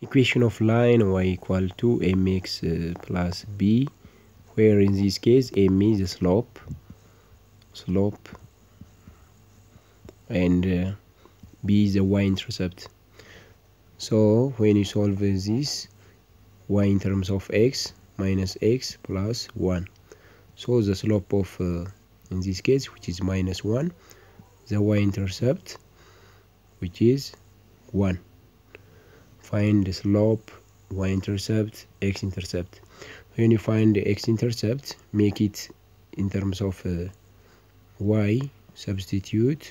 equation of line y equal to mx uh, plus b where in this case m is the slope slope and uh, b is the y-intercept so when you solve this y in terms of x minus x plus 1 so the slope of uh, in this case which is minus 1 the y-intercept which is 1 find the slope y-intercept x-intercept when you find the x-intercept make it in terms of uh, y substitute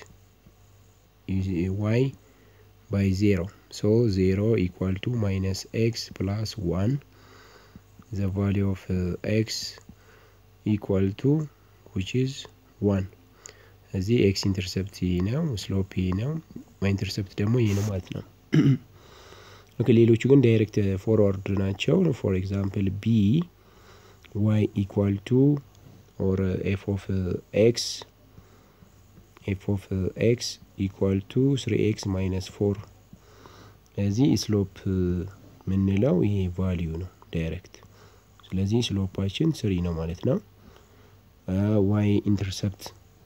y by 0 so 0 equal to minus x plus 1 the value of uh, x equal to which is 1 እዚህ ኤክስ ኢንተርሰፕት ይህ ነው ስሎፕ ይህ ነው ዋይ ኢንተርሰፕት ደግሞ ይህ ነው ማለት ነው ኦኬ ሌሎቹ ግን ዳይሬክት ፎርዋርድ ናቸው ፎር ኤግዛምፕል ቢ ዋይ ኢኳል ቱ ኦር ኤፍ ኦፍ ኤክስ ኤፍ ኦፍ ኤክስ ኢኳል ቱ ስሪ ኤክስ ማይነስ ፎር እዚህ ስሎፕ የምንለው ይሄ ቫሊዩ ነው ዳይሬክት ስለዚህ ስሎፓችን ስሪ ነው ማለት ነው ዋይ ኢንተርሰፕት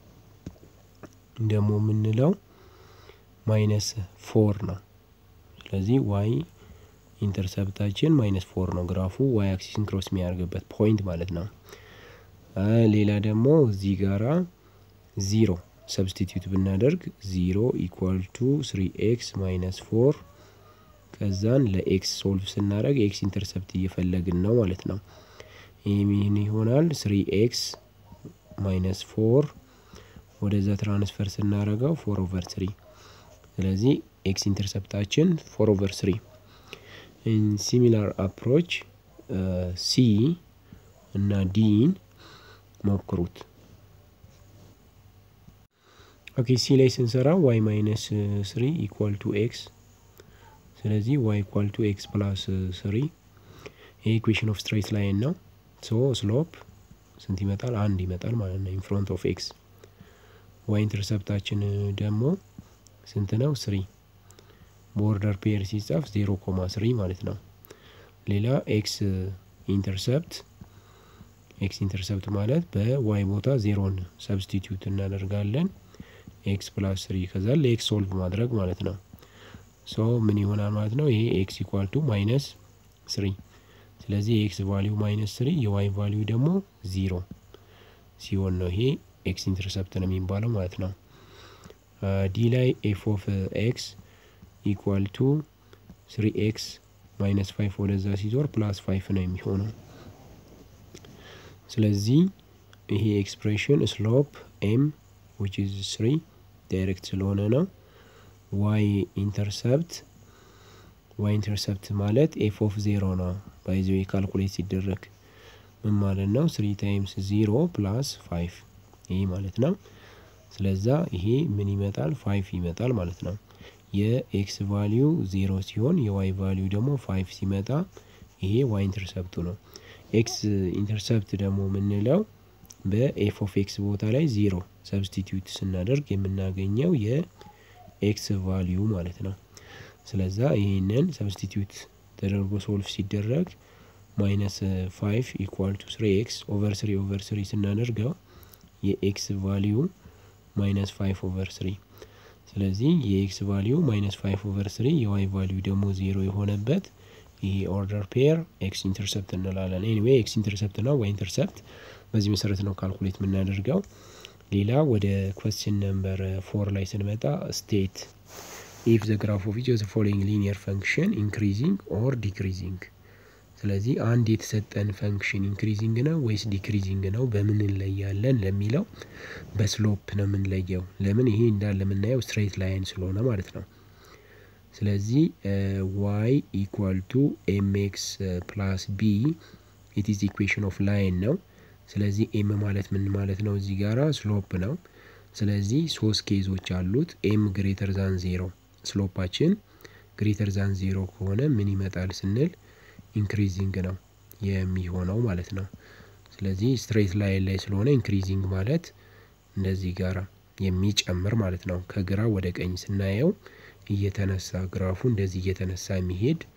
ደግሞ የምንለው ማይነስ ፎር ነው ስለዚህ ዋይ ኢንተርሰፕታችን ማይነስ ፎር ነው ግራፉ ዋይ አክሲስን ክሮስ የሚያደርግበት ፖይንት ማለት ነው ሌላ ደግሞ እዚህ ጋራ ዚሮ ሰብስቲቱት ብናደርግ ዚሮ ኢኳል ቱ ስሪ ኤክስ ማይነስ ፎር ከዛን ለኤክስ ሶልቭ ስናደረግ ኤክስ ኢንተርሰፕት እየፈለግን ነው ማለት ነው ይህ ምን ይሆናል ስሪ ኤክስ ማይነስ ፎር ወደዛ ትራንስፈር ስናደረገው ፎር ኦቨር ስሪ ስለዚህ ኤክስ ኢንተርሰፕታችን ፎር ኦቨር ስሪ ሲሚላር አፕሮች ሲ እና ዲን ሞክሩት ኦኬ ሲ ላይ ስንሰራ ዋይ ማይነስ ስሪ ኢኳል ቱ ኤክስ ስለዚህ ዋይ ኢኳል ቱ ኤክስ ፕላስ ስሪ ይህ ኢኩዌሽን ኦፍ ስትሬት ላይን ነው ሶ ስሎፕ ስንት ይመጣል አንድ ይመጣል ማለት ነው ኢንፍሮንት ኦፍ ኤክስ ዋይ ኢንተርሰፕታችን ደግሞ ስንት ነው ስሪ ቦርደር ፔር ሲጻፍ ዜሮ ኮማ ስሪ ማለት ነው ሌላ ኤክስ ኢንተርሰፕት ኤክስ ኢንተርሰፕት ማለት በዋይ ቦታ ዜሮን ሰብስቲቱት እናደርጋለን ኤክስ ፕላስ ስሪ ከዛ ለኤክስ ሶልቭ ማድረግ ማለት ነው ሶ ምን ይሆናል ማለት ነው ይሄ ኤክስ ኢኳል ቱ ማይነስ ስሪ ስለዚህ የኤክስ ቫሊዩ ማይነስ ስሪ የዋይ ቫሊዩ ደግሞ ዚሮ ሲሆን ነው ይሄ ኤክስ ኢንተርሰፕት ነው የሚባለው ማለት ነው ዲ ላይ ኤፍ ኦፍ ኤክስ ኢኳል ቱ ስሪ ኤክስ ማይነስ ፋይቭ ወደዛ ሲዞር ፕላስ ፋይቭ ነው የሚሆነው ስለዚህ ይሄ ኤክስፕሬሽን ስሎፕ ኤም ዊች ኢዝ ስሪ ዳይሬክት ስለሆነ ነው ዋይ ኢንተርሰፕት ዋይ ኢንተርሰፕት ማለት ኤፍ ኦፍ ዜሮ ነው ባይዘ ካልኩሌት ሲደረግ ምን ማለት ነው ስሪ ታይምስ ዚሮ ፕላስ ፋይቭ ይህ ማለት ነው ስለዛ ይሄ ምን ይመጣል ፋይቭ ይመጣል ማለት ነው የኤክስ ቫሊዩ ዜሮ ሲሆን የዋይ ቫሊዩ ደግሞ ፋይቭ ሲመጣ ይሄ ዋይ ኢንተርሰፕቱ ነው ኤክስ ኢንተርሰፕት ደግሞ የምንለው በኤፍ ኦፍ ኤክስ ቦታ ላይ ዜሮ ሰብስቲቱት ስናደርግ የምናገኘው የኤክስ ቫሊዩ ማለት ነው ስለዛ ይህንን ሰብስቲቱት ተደርጎ ሶልቭ ሲደረግ ማይነስ ፋይቭ ኢኳል ቱ ስሪ ኤክስ ኦቨር ስሪ ኦቨር ስሪ ስናደርገው የኤክስ ቫሊዩ ማይነስ ፋይቭ ኦቨር ስሪ ስለዚህ የኤክስ ቫሊዩ ማይነስ ፋይቭ ኦቨር ስሪ የዋይ ቫሊዩ ደግሞ ዜሮ የሆነበት ይሄ ኦርደር ፔር ኤክስ ኢንተርሰፕት እንላለን ኤኒዌይ ኤክስ ኢንተርሰፕት ነው ዋይ ኢንተርሰፕት በዚህ መሰረት ነው ካልኩሌት የምናደርገው ሌላ ወደ ኮስችን ነምበር ፎር ላይ ስንመጣ ስቴት ኢፍ ዘ ግራፍ ኦፍ ኢች ኦፍ ዘ ፎሎዊንግ ሊኒየር ፈንክሽን ኢንክሪዚንግ ኦር ዲክሪዚንግ ስለዚህ አንድ የተሰጠን ፈንክሽን ኢንክሪዚንግ ነው ወይስ ዲክሪዚንግ ነው በምን እንለያለን ለሚለው በስሎፕ ነው የምንለየው ለምን ይሄ እንዳለ የምናየው ስትሬት ላይን ስለሆነ ማለት ነው ስለዚህ ዋይ ኢኳል ቱ ኤምኤክስ ፕላስ ቢ ኢት ኢዝ ኢኩዌሽን ኦፍ ላይን ነው ስለዚህ ኤም ማለት ምን ማለት ነው እዚህ ጋራ ስሎፕ ነው ስለዚህ ሶስት ኬዞች አሉት ኤም ግሬተር ዛን ዜሮ ስሎፓችን ግሬተር ዛን ዜሮ ከሆነ ምን ይመጣል ስንል ኢንክሪዚንግ ነው የሚሆነው ማለት ነው ስለዚህ ስትሬት ላይን ላይ ስለሆነ ኢንክሪዚንግ ማለት እንደዚህ ጋራ የሚጨምር ማለት ነው ከግራ ወደ ቀኝ ስናየው እየተነሳ ግራፉ እንደዚህ እየተነሳ የሚሄድ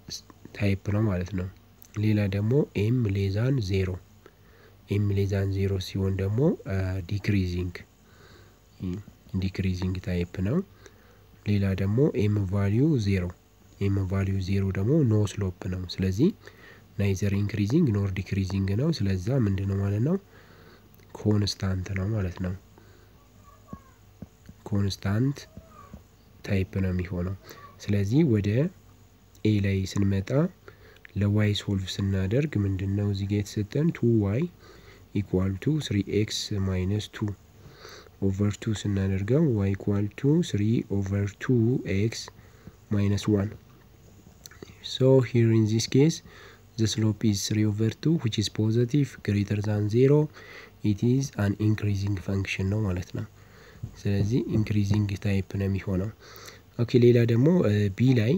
ታይፕ ነው ማለት ነው። ሌላ ደግሞ ኤም ሌዛን ዜሮ ኤም ሌዛን ዜሮ ሲሆን ደግሞ ዲክሪዚንግ ዲክሪዚንግ ታይፕ ነው። ሌላ ደግሞ ኤም ቫሊዩ ዜሮ ኤም ቫሊዩ ዜሮ ደግሞ ኖ ስሎፕ ነው። ስለዚህ ናይዘር ኢንክሪዚንግ ኖር ዲክሪዚንግ ነው። ስለዛ ምንድን ነው ማለት ነው ኮንስታንት ነው ማለት ነው። ኮንስታንት ታይፕ ነው የሚሆነው። ስለዚህ ወደ ኤ ላይ ስንመጣ ለዋይ ሶልቭ ስናደርግ ምንድን ነው እዚህ ጋ የተሰጠን ቱ ዋይ ኢኳል ቱ ስሪ ኤክስ ማይነስ ቱ ኦቨር ቱ ስናደርገው ዋይ ኢኳል ቱ ስሪ ኦቨር ቱ ኤክስ ማይነስ ዋን ሶ ሂር ኢን ዚስ ኬስ the slope is 3 over 2 which is positive greater than 0 it is an increasing function ነው ማለት ነው። ስለዚህ ኢንክሪዚንግ ታይፕ ነው የሚሆነው። ኦኬ ሌላ ደግሞ ቢ ላይ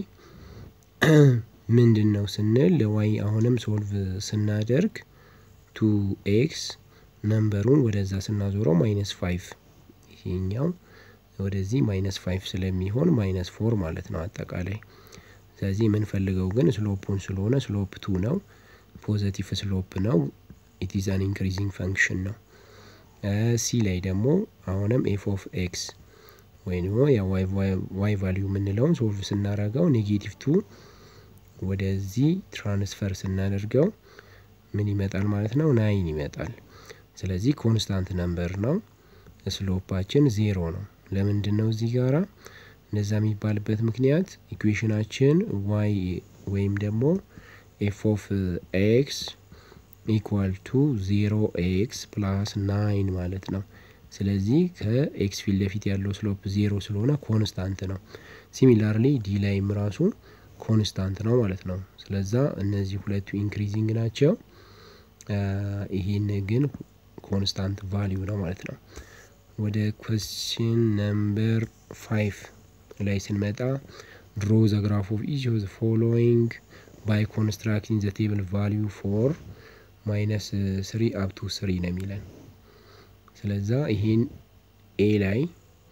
ምንድን ነው ስንል ለዋይ አሁንም ሶልቭ ስናደርግ ቱ ኤክስ ነምበሩን ወደዛ ስናዞረው ማይነስ ፋይቭ ይሄኛው ወደዚህ ማይነስ ፋይቭ ስለሚሆን ማይነስ ፎር ማለት ነው አጠቃላይ ስለዚህ የምንፈልገው ግን ስሎፑን ስለሆነ ስሎፕ ቱ ነው። ፖዘቲቭ ስሎፕ ነው። ኢት ኢዝ አን ኢንክሪዚንግ ፈንክሽን ነው። ሲ ላይ ደግሞ አሁንም ኤፍ ኦፍ ኤክስ ወይም ደግሞ ዋይ ቫሊዩ የምንለውን ሶልቭ ስናደርገው ኔጌቲቭ ቱ ወደዚህ ትራንስፈር ስናደርገው ምን ይመጣል ማለት ነው? ናይን ይመጣል። ስለዚህ ኮንስታንት ነምበር ነው። ስሎፓችን ዜሮ ነው። ለምንድን ነው እዚህ ጋራ እንደዛ የሚባልበት ምክንያት ኢኩዌሽናችን ዋይ ወይም ደግሞ ኤፍ ኦፍ ኤክስ ኢኳል ቱ ዜሮ ኤክስ ፕላስ ናይን ማለት ነው። ስለዚህ ከኤክስ ፊት ለፊት ያለው ስሎፕ ዜሮ ስለሆነ ኮንስታንት ነው። ሲሚላርሊ ዲ ላይም ራሱ ኮንስታንት ነው ማለት ነው። ስለዛ እነዚህ ሁለቱ ኢንክሪዚንግ ናቸው። ይህን ግን ኮንስታንት ቫሊዩ ነው ማለት ነው። ወደ ኮስችን ነምበር ፋይቭ ላይ ስንመጣ ድሮ ዘ ግራፍ ኦፍ ኢች ኦፍ ዘ ፎሎዊንግ ባይ ኮንስትራክቲንግ ዘ ቴብል ቫሊዩ ፎር ማይነስ ስሪ አፕ ቱ ስሪ ነው የሚለን። ስለዛ ይሄን ኤ ላይ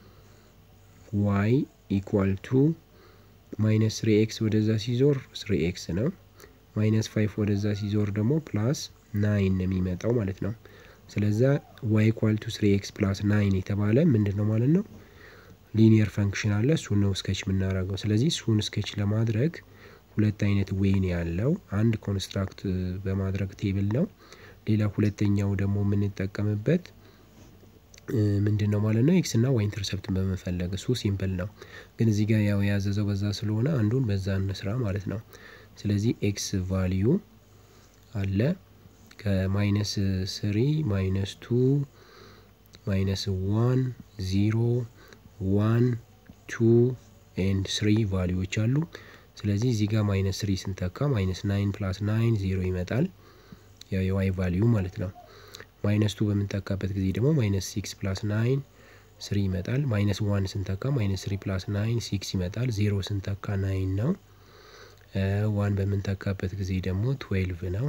ዋይ ኢኳል ቱ ማይነስ ስሪ ኤክስ ወደዛ ሲዞር ስሪ ኤክስ ነው። ማይነስ ፋይቭ ወደዛ ሲዞር ደግሞ ፕላስ ናይን ነው የሚመጣው ማለት ነው። ስለዛ ዋይ ኢኳል ቱ ስሪ ኤክስ ፕላስ ናይን የተባለ ምንድን ነው ማለት ነው ሊኒየር ፈንክሽን አለ። እሱን ነው ስኬች የምናደርገው። ስለዚህ እሱን ስኬች ለማድረግ ሁለት አይነት ዌይን ያለው አንድ ኮንስትራክት በማድረግ ቴብል ነው። ሌላ ሁለተኛው ደግሞ የምንጠቀምበት ምንድን ነው ማለት ነው ኤክስ እና ዋይ ኢንተርሰፕትን በመፈለግ እሱ ሲምፕል ነው። ግን እዚህ ጋር ያው ያዘዘው በዛ ስለሆነ አንዱን በዛ እንስራ ማለት ነው። ስለዚህ ኤክስ ቫሊዩ አለ ከማይነስ ስሪ ማይነስ ቱ ማይነስ ዋን ዚሮ ዋን ቱ ኤንድ ስሪ ቫሊዎች አሉ። ስለዚህ እዚህ ጋር ማይነስ ስሪ ስንተካ ማይነስ ናይን ፕላስ ናይን ዜሮ ይመጣል። ያው የዋይ ቫሊዩ ማለት ነው። ማይነስ ቱ በምንተካበት ጊዜ ደግሞ ማይነስ ሲክስ ፕላስ ናይን ስሪ ይመጣል። ማይነስ ዋን ስንተካ ማይነስ ስሪ ፕላስ ናይን ሲክስ ይመጣል። ዜሮ ስንተካ ናይን ነው። ዋን በምንተካበት ጊዜ ደግሞ ትዌልቭ ነው።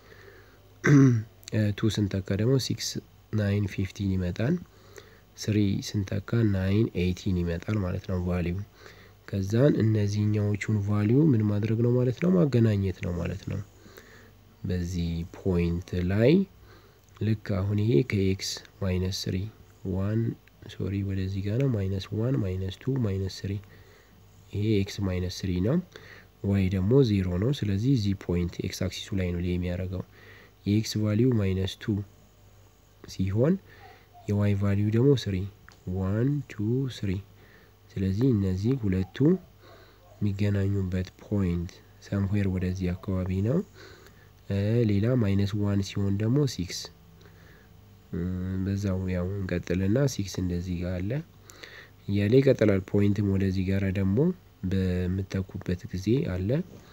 ቱ ስንተካ ደግሞ ሲክስ ናይን ፊፍቲን ይመጣል። ስሪ ስንተካ ናይን ኤይቲን ይመጣል ማለት ነው ቫሊዩ። ከዛን እነዚህኛዎቹን ቫሊዩ ምን ማድረግ ነው ማለት ነው ማገናኘት ነው ማለት ነው። በዚህ ፖይንት ላይ ልክ አሁን ይሄ ከኤክስ ማይነስ ስሪ ዋን ሶሪ ወደዚህ ጋር ነው ማይነስ ዋን ማይነስ ቱ ማይነስ ስሪ ይሄ ኤክስ ማይነስ ስሪ ነው። ዋይ ደግሞ ዜሮ ነው። ስለዚህ እዚህ ፖይንት ኤክስ አክሲሱ ላይ ነው የሚያደርገው የኤክስ ቫሊዩ ማይነስ ቱ ሲሆን የዋይ ቫሊዩ ደግሞ ስሪ ዋን ቱ ስሪ። ስለዚህ እነዚህ ሁለቱ የሚገናኙበት ፖይንት ሰምዌር ወደዚህ አካባቢ ነው። ሌላ ማይነስ ዋን ሲሆን ደግሞ ሲክስ በዛው ያው እንቀጥልና ሲክስ እንደዚህ ጋር አለ እያለ ይቀጥላል። ፖይንትም ወደዚህ ጋር ደግሞ በምተኩበት ጊዜ አለ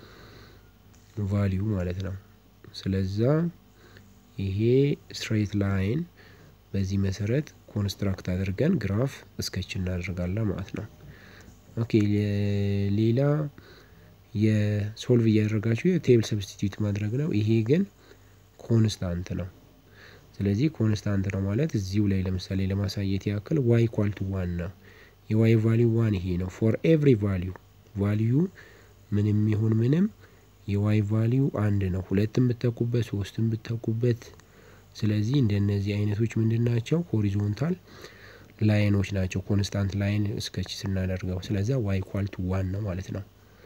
ቫሊዩ ማለት ነው። ስለዛ ይሄ ስትሬት ላይን በዚህ መሰረት ኮንስትራክት አድርገን ግራፍ እስከች እናደርጋለን ማለት ነው። ኦኬ ሌላ የሶልቭ እያደረጋችሁ የቴብል ሰብስቲትዩት ማድረግ ነው። ይሄ ግን ኮንስታንት ነው። ስለዚህ ኮንስታንት ነው ማለት እዚሁ ላይ ለምሳሌ ለማሳየት ያክል ዋይ ኳልቱ ዋን ነው። የዋይ ቫሊዩ ዋን ይሄ ነው። ፎር ኤቭሪ ቫሊዩ ቫሊዩ ምንም ይሁን ምንም የዋይ ቫሊዩ አንድ ነው። ሁለትም ብተኩበት ሶስትም ብተኩበት። ስለዚህ እንደነዚህ አይነቶች ምንድን ናቸው? ሆሪዞንታል ላይኖች ናቸው። ኮንስታንት ላይን እስከች ስናደርገው ስለዚያ ዋይ ኳል ቱ ዋን ነው ማለት ነው።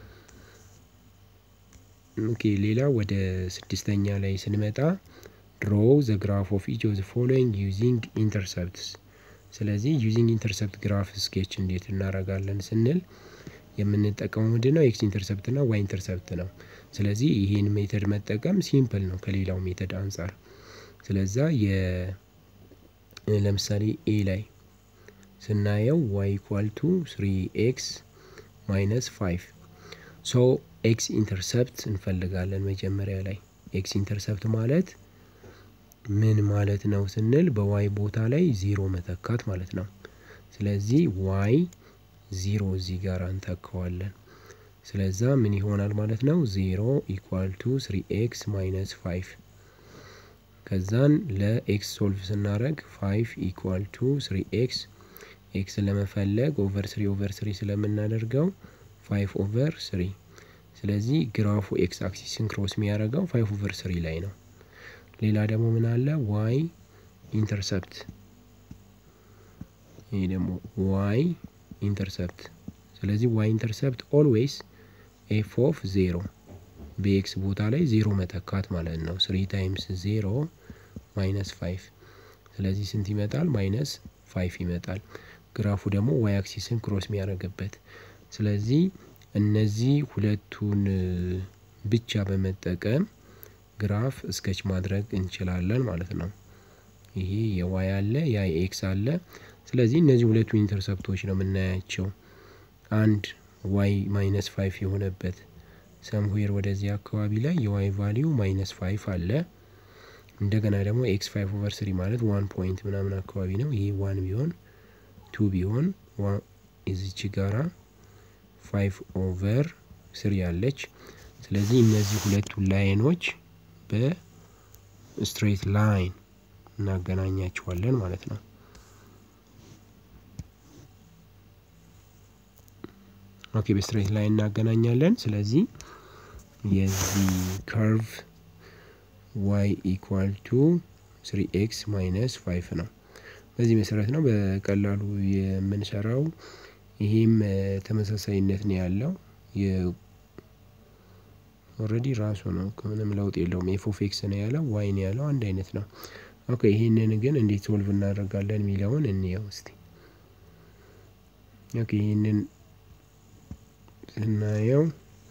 ኦኬ ሌላ ወደ ስድስተኛ ላይ ስንመጣ ድሮ ዘ ግራፍ ኦፍ ኢች ኦፍ ዘ ፎሎዊንግ ዩዚንግ ኢንተርሰፕትስ። ስለዚህ ዩዚንግ ኢንተርሰፕት ግራፍ ስኬች እንዴት እናደርጋለን ስንል የምንጠቀመው ምንድን ነው? ኤክስ ኢንተርሰፕት እና ዋይ ኢንተርሰፕት ነው። ስለዚህ ይህን ሜተድ መጠቀም ሲምፕል ነው ከሌላው ሜተድ አንጻር። ስለዛ የ ለምሳሌ ኤ ላይ ስናየው ዋይ ኢኳል ቱ ስሪ ኤክስ ማይነስ ፋይቭ ሶ ኤክስ ኢንተርሰፕት እንፈልጋለን መጀመሪያ ላይ። ኤክስ ኢንተርሰፕት ማለት ምን ማለት ነው ስንል በዋይ ቦታ ላይ ዜሮ መተካት ማለት ነው። ስለዚህ ዋይ ዜሮ እዚህ ጋር እንተካዋለን። ስለዛ ምን ይሆናል ማለት ነው? ዜሮ ኢኳል ቱ ስሪ ኤክስ ማይነስ ፋይቭ ከዛን ለኤክስ ሶልቭ ስናደረግ ፋይቭ ኢኳል ቱ ስሪ ኤክስ ኤክስ ለመፈለግ ኦቨር ስሪ ኦቨር ስሪ ስለምናደርገው ፋይቭ ኦቨር ስሪ ስለዚህ ግራፉ ኤክስ አክሲስን ክሮስ የሚያደርገው ፋይቭ ኦቨር ስሪ ላይ ነው። ሌላ ደግሞ ምን አለ? ዋይ ኢንተርሰፕት ይህ ደግሞ ዋይ ኢንተርሰፕት ስለዚህ ዋይ ኢንተርሰፕት ኦልዌይስ ኤፍ ኦፍ ዜሮ በኤክስ ቦታ ላይ ዜሮ መተካት ማለት ነው። ስሪ ታይምስ ዜሮ ማይነስ ፋይቭ ስለዚህ ስንት ይመጣል? ማይነስ ፋይቭ ይመጣል። ግራፉ ደግሞ ዋይ አክሲስን ክሮስ የሚያደርግበት ስለዚህ እነዚህ ሁለቱን ብቻ በመጠቀም ግራፍ እስከች ማድረግ እንችላለን ማለት ነው። ይሄ የዋይ አለ ያ የኤክስ አለ። ስለዚህ እነዚህ ሁለቱ ኢንተርሰፕቶች ነው የምናያቸው። አንድ ዋይ ማይነስ ፋይቭ የሆነበት ሰምዌር ወደዚህ አካባቢ ላይ የዋይ ቫሊዩ ማይነስ ፋይቭ አለ። እንደገና ደግሞ ኤክስ ፋይቭ ኦቨር ስሪ ማለት ዋን ፖይንት ምናምን አካባቢ ነው። ይሄ ዋን ቢሆን ቱ ቢሆን እዚች ጋራ ፋይቭ ኦቨር ስሪ አለች። ስለዚህ እነዚህ ሁለቱ ላይኖች በስትሬት ላይን እናገናኛቸዋለን ማለት ነው። ኦኬ በስትሬት ላይን እናገናኛለን። ስለዚህ የዚህ ከርቭ ዋይ ኢኳል ቱ ስሪ ኤክስ ማይነስ ፋይቭ ነው። በዚህ መሰረት ነው በቀላሉ የምንሰራው። ይሄም ተመሳሳይነት ነው ያለው ኦልሬዲ ራሱ ነው ምንም ለውጥ የለውም። ኤፍ ኦፍ ኤክስ ነው ያለው ዋይ ነው ያለው አንድ አይነት ነው። ኦኬ ይህንን ግን እንዴት ሶልቭ እናደርጋለን የሚለውን እንየው እስቲ። ኦኬ ይህንን ስናየው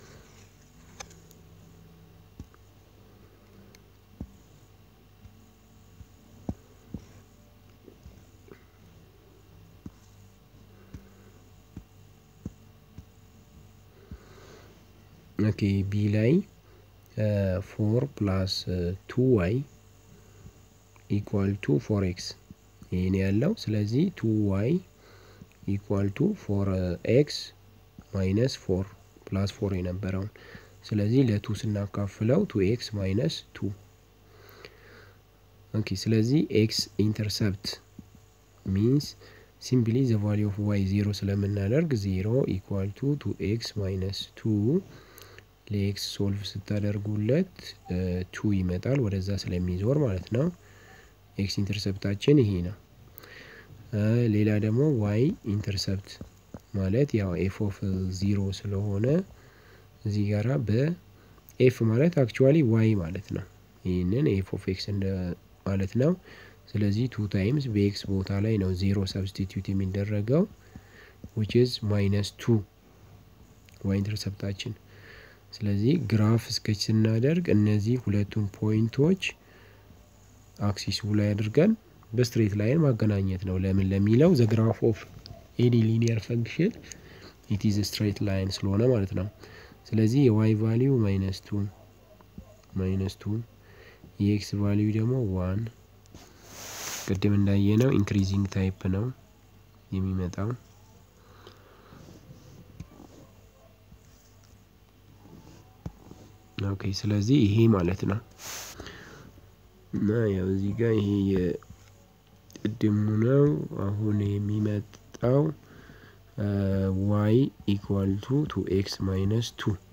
ኦኬ ቢ ላይ ፎር ፕላስ ቱ ዋይ ኢኳል ቱ ፎር ኤክስ ይህን ያለው ስለዚህ ቱ ዋይ ኢኳል ቱ ፎር ኤክስ ማይነስ ፎር ፕላስ ፎር የነበረውን ስለዚህ ለቱ ስናካፍለው ቱ ኤክስ ማይነስ ቱ ኦኬ ስለዚህ ኤክስ ኢንተርሰፕት ሚንስ ሲምፕሊ ዘ ቫሊ ኦፍ ዋይ ዜሮ ስለምናደርግ ዜሮ ኢኳል ቱ ቱ ኤክስ ማይነስ ቱ ለኤክስ ሶልቭ ስታደርጉለት ቱ ይመጣል ወደዛ ስለሚዞር ማለት ነው። ኤክስ ኢንተርሰፕታችን ይሄ ነው። ሌላ ደግሞ ዋይ ኢንተርሰፕት ማለት ያው ኤፍ ኦፍ ዚሮ ስለሆነ እዚህ ጋራ በኤፍ ማለት አክቹዋሊ ዋይ ማለት ነው። ይህንን ኤፍ ኦፍ ኤክስ እንደ ማለት ነው። ስለዚህ ቱ ታይምስ በኤክስ ቦታ ላይ ነው ዜሮ ሰብስቲትዩት የሚደረገው ዊች ኢዝ ማይነስ ቱ ዋይ ኢንተርሰፕታችን ስለዚህ ግራፍ ስኬች ስናደርግ እነዚህ ሁለቱን ፖይንቶች አክሲሱ ላይ አድርገን በስትሬት ላይን ማገናኘት ነው። ለምን ለሚለው ዘ ግራፍ ኦፍ ኤኒ ሊኒየር ፈንክሽን ኢት ኢዝ ስትሬት ላይን ስለሆነ ማለት ነው። ስለዚህ የዋይ ቫሊዩ ማይነስ ቱ ማይነስ ቱ የኤክስ ቫሊዩ ደግሞ ዋን ቅድም እንዳየነው ኢንክሪዚንግ ታይፕ ነው የሚመጣው። ኦኬ ስለዚህ ይሄ ማለት ነው እና ያው እዚህ ጋር ይሄ የቅድሙ ነው። አሁን የሚመጣው ዋይ ኢኳል ቱ ቱ ኤክስ ማይነስ ቱ